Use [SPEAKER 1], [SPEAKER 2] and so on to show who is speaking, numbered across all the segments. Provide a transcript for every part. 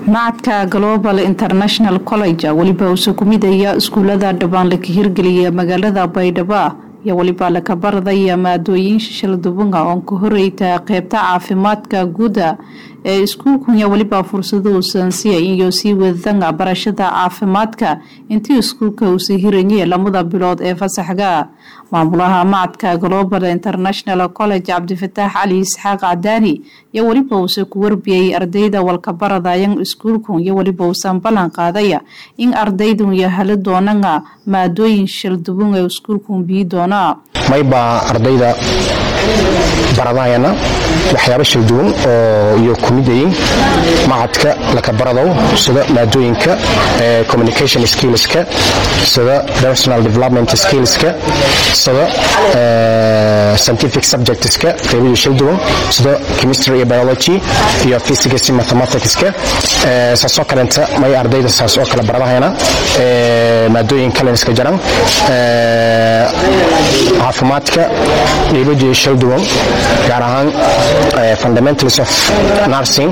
[SPEAKER 1] macadka global international college weliba uuse ku midaya iskuulada dhawaan laka hirgeliya magaalada baydhabo iyo weliba laka baradaya maadooyin shishaldubunga oon ka horeyta qeybta caafimaadka guuda ee iskuulkunya weliba fursado uusan siya iyo sii wadanga barashada caafimaadka intii iskuulka uusii hiranye lamada bilood ee fasaxga maamulaha macadka global international college cabdifataax cali isxaaq cadaani iyo weliba uuse ku warbiyay ardayda walkabaradayan iskuulku iyo weliba uusan ballan qaadaya in ardaydu yahali doonanga maadooyin shishaldubun ee iskuulku biyi doona
[SPEAKER 2] maybaa ardayda baradayana waxyaabo shalduwan oo iyo kumidayin macadka laka baradow sida maadooyinka communication skillska sida personal development skillska sida scientific subjectska qaybadii shalduwan sida chemistry iyo biology iyo physics iyo mathematicska saasoo kalenta may ardayda saas oo kale baradahayana maadooyin kaleniska jaran caafimaadka qaybadii shalduwan gaar ahaan fundamentals of nursing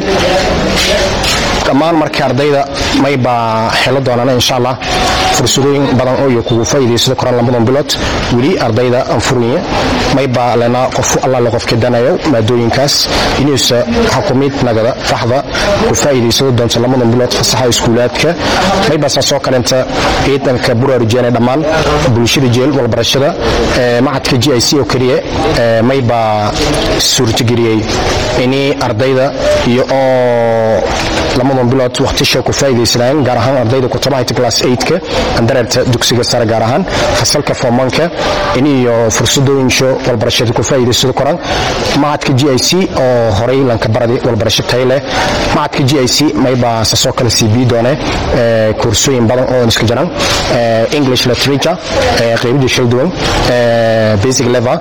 [SPEAKER 2] dhammaan marka ardayda maybaa xelo doonaan insha allah fursadooyin badan oo iyo kugu faa'iidaysto koran lamadan bilood weli ardayda aan furaya maybaa lena qof allaale qofka danayo maadooyinkaas inuusa xukumid nagada faxda ku faa'iidaysado doonto lamadan bilood fasaxa iskuulaadka maybaa saasoo kalenta ciidanka buraarujeenay dhammaan bulshada jeel walbarashada macadka g i c oo keliya maybaa suurtageliyey inii ardayda iyo oo lamadan bilood waqtisha ku faa'iidaysanayeen gaar ahaan ardayda kutubahayta class 8ka andareerta dugsiga sare gaar ahaan fasalka formanka in iyo fursadooyinsho walbarashada ku faa'iidaysado koran macadka g i c oo horay lanka baradi walbarasho tayo leh macadka g i c maybaa sasoo kale sii bii doone koorsooyin badan oo iska jiraan english literature qaybadii shalduwan basic level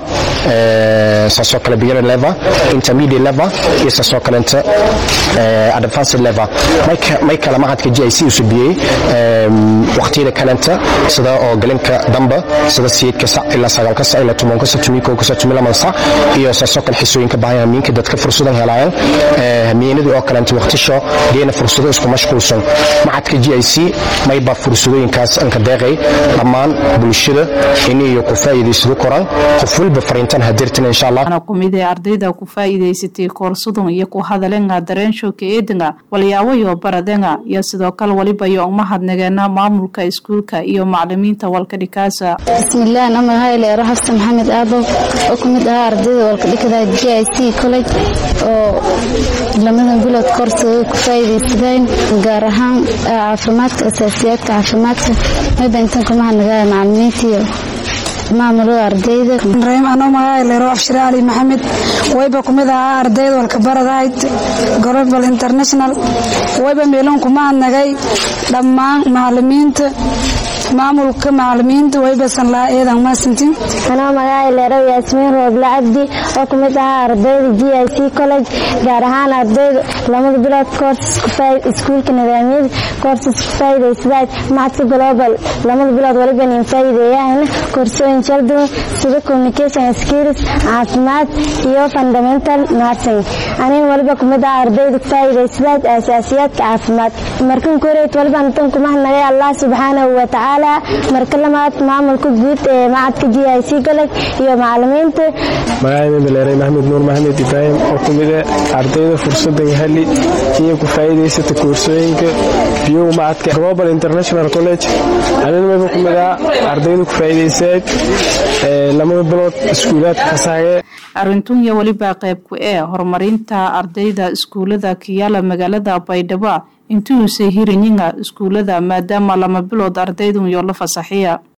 [SPEAKER 2] saasoo kale beginner level intermediate level iyo saasoo kalenta advanced level may kale macadka g i c usu biyey waqtiyada kalenta sida oo galinka damba sida siyeedka sac ilaa sagaalka sac ilaa tobanka sac tumikowka sac tumilaman sac iyo saasoo kale xisooyinka baahan hamiinka dadka fursadan helayaan hamiinadii oo kalenta waqtisho geena fursado isku mashquulsan macadka g i c mayba fursadooyinkaas anka deeqay dhammaan bulshada in iyo ku faa'iidaysado koraan qof walba fariintan hadirtan insha allah
[SPEAKER 1] ana kumid ee ardayda ku faa'iidaysatay koorsadun iyo ku hadalenga dareenshoka eedinga walyaawayo baradenga iyo sidoo kale waliba iyo umahadnageena maamulka iskuulka iyo macalimiinta walkadhikaasa
[SPEAKER 3] bismillaah namahayleero xafsan maxamed aabow oo ku mid ahaa ardayda walkadhikada g i c college oo lamadan bilood koorsada ku faa'iidaysadeen gaar ahaan caafimaadka asaasiyaadka caafimaadka mayba intan kumahadnagaaya macalimiinta iyo maamulada ardayda
[SPEAKER 4] anoo magaaaleero afshire cali maxamed wayba kumid ahaa ardayda walkabaradahayd global international wayba meelon kumahadnagay dhammaan macalimiinta maamulka macalimiinta waybasan lahaa eedan maasantin
[SPEAKER 5] anoo magaaaleero yaasmiin rooble cabdi oo ku mid ahaa ardayda g i c college gaar ahaan ardayda lamada bilood iskuulka nidaamyada koorsis ku faa'iidaysadaad macadka global lamada bilood waliba nin faa'iideeyahayna koorsooyin shalduwan sida communication skills caafimaad iyo fundamental nursing anin waliba ku mid ahaa ardayda ku faa'iidaysadaad asaasiyaadka caafimaad markan koreyd waliba intan kumahadnagay allah subxaanahu watacaala marka lamaad maamulka guud ee macadka g i c college iyo macalimiinta
[SPEAKER 6] magacayda maxamed nuur maxamed ibraahim oo ku mid ah ardayda fursadan hali iyo ku faa'iidaysata koorsooyinka biyow macadka global international college anina mayba ku mid ah ardayda ku faa'iidaysaad lamada bilood iskuulaadka fasaxee
[SPEAKER 1] arintun iyo weliba qayb ku ee horumarinta ardayda iskuulada kiyaala magaalada baydhabo intuusa hiranyinga iskuulada maadaama lama bilood ardaydun yoo la fasaxiya